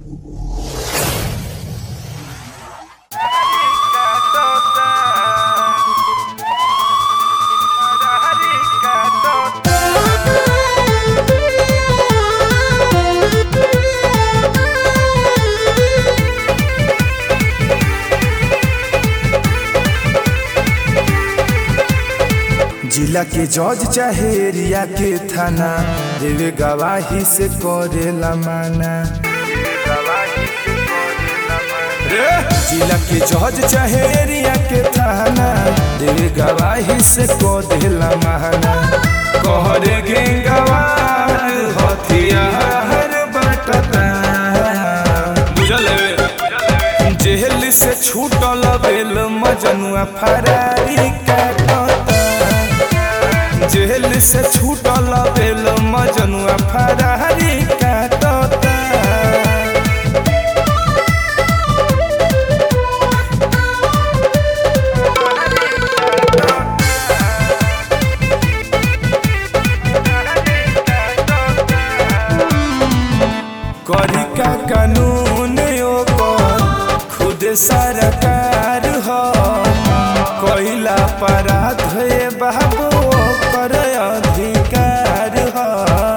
जिला के जज चाहे एरिया के थाना देवे गवाही से करेला माना जिला के जज चाहे एरिया के थाना देवे गवाही से करेला माना कहरे गे गवाह हथियार बटता बुझल जेल से छूटल बेल मजनुआ फरारी काटता जेल से छूटल बेल मजनुआ फरारी काटता करी का कानून ओकर खुद सरकार हो कोइला अपराध हे बाबू ओकर अधिकार हो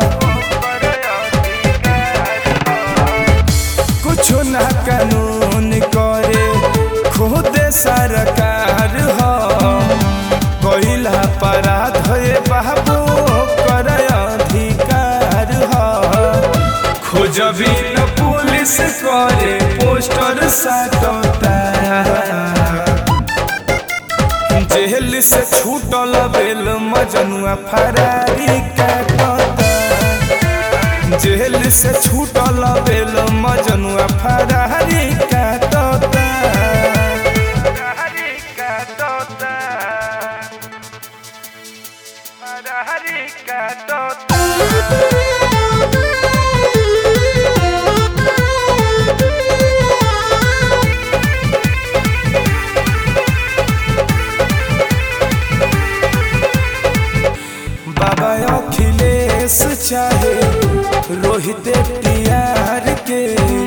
कुछ ना कानून करे खुद सरकार हो कोइला अपराध हे बाबू ओकर अधिकार हो खोजबी न पुलिस करे पोस्टर साटता जेल से छूटल बेल मजनुआ फरारी काटता जेल से छूटल बेल मजनुआ फरारी काटता फरारी काटता बाबा अखिलेश चाहे रोहित टियार के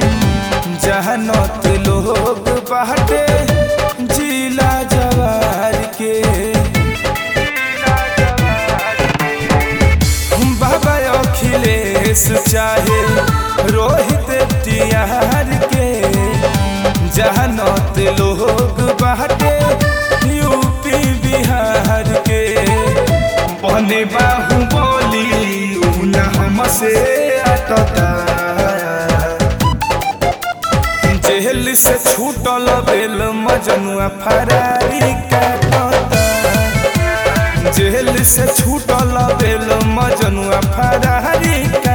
जहनत लोग बाटे जिला जवार के बाबा अखिलेश चाहे रोहित टियार के जहनत लोग बाटे यूपी बिहार के बने बाहु बोली उना हमसे अटता जेल से छूटल बेल मजनुआ फरारी काटता जेल से छूटल बेल मजनुआ फरारी का